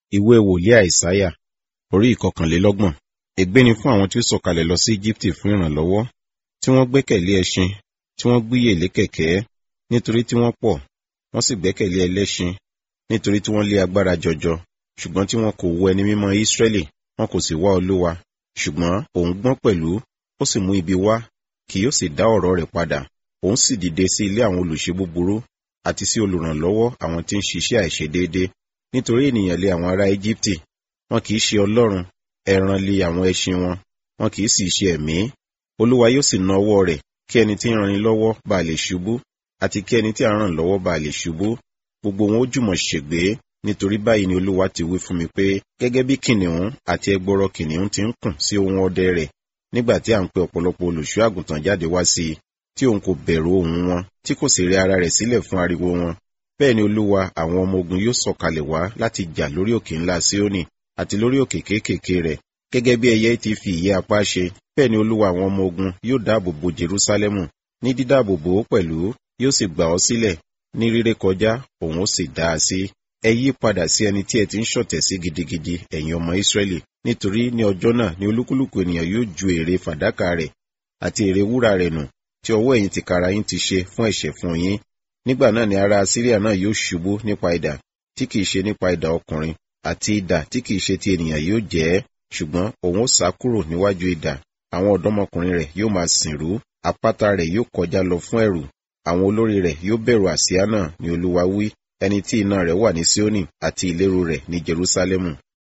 ìwé wòlíì àìsáyà orí ìkọkànlélọ́gbọ̀n ègbé ni fún àwọn tí ó sọ̀kalẹ̀ lọ sí íjíbítì fún ìrànlọ́wọ́ tí wọ́n gbẹ́kẹ̀lé ẹṣin tí wọ́n gbíyè lé kẹ̀kẹ́ nítorí tí wọ́n pọ̀ wọ́n sì gbẹ́kẹ̀lé ẹlẹ́ṣin nítorí tí wọ́n lé agbára jọjọ ṣùgbọ́n tí wọn kò wo ẹni mímọ́ ísírẹ́lì wọn kò sì wá olúwa ṣùgbọ́n òun gbọ́n pẹ̀lú ó sì mú ibi wá kì yóò sì dá ọ̀rọ̀ rẹ̀ padà òun sì dìde sí ilé àwọn olùṣe búburú àti sí olùrànlọ́wọ́ àwọn tí ń ṣiṣẹ́ àìṣedéédé nítorí ènìyàn lé àwọn ará íjíbítì wọn kì í ṣe ọlọ́run ẹran lé àwọn ẹṣin wọn wọn kì í sì ṣe ẹ̀mí olúwa yóò sì na ọwọ́ rẹ̀ kí ẹni tí ń ranni lọ́wọ́ bá lè ṣubú àti kí ẹni tí a ràn lọ́wọ́ bá lè ṣubú gbogbo wọn ó jùmọ̀ ṣègbé nítorí báyìí ni olúwa ti wí fún mi pé gẹ́gẹ́ bí kìnìún àti ẹgbọrọ kìnìún ti ń kùn sí ohun ọdẹ rẹ̀ nígbà tí à ń pe ọ̀pọ̀lọpọ̀ olùṣọ́ àgùntàn jáde wá sí i tí òun kò bẹ̀rù ohùn wọn tí kò sì rẹ ara rẹ̀ sílẹ̀ fún ariwo wọn bẹ́ẹ̀ ni olúwa àwọn ọmọ ogun yóò sọ̀kalẹ̀ wá láti jà lórí òkè ńlá síónì àti lórí òkè kéékèèké rẹ̀ gẹ́gẹ́ bí ẹyẹ ti fi ìyẹ́ apá ṣe bẹ́ẹ̀ ni olúwa àwọn ọmọ ogun yóò dáàbò bo jerúsálẹ́mù ní dídáàbò bò ó pẹ̀lú yóò sì gbà ọ́ sílẹ̀ ní ríré kọjá òun ó sì dá a sí ẹ yí padà sí ẹni tí ẹ ti ń ṣọ̀tẹ̀ sí gidigidi ẹ̀yin ọmọ ìsírẹ́lì nítorí ní ọjọ́ náà ni olúkúlùkù ènìyàn yóò ju èrè fàdákà rẹ̀ àti èrè wúrà rẹ̀ nù tí ọwọ́ ẹ̀yin tìkára yín ti ṣe fún ẹ̀ṣẹ̀ fún yín nígbà náà ni ará síríà náà yóò ṣubú nípa idà tí kìí ṣe nípa idà ọkùnrin àti idà tí kìí ṣe ti ènìyàn yóò jẹ́ ṣùgbọ́n òun ó sá kúrò níwájú idà àwọn ọ̀dọ́mọkùnrin rẹ̀ yóò máa sìnrú apáta rẹ̀ yóò kọjá lọ fún ẹ̀rù àwọn olórí rẹ̀ yóò bẹ̀rù àsíá náà ni olúwa wí ẹni tí iná rẹ̀ wà ní síónì àti ìléru rẹ̀ ní jerúsálẹ́mù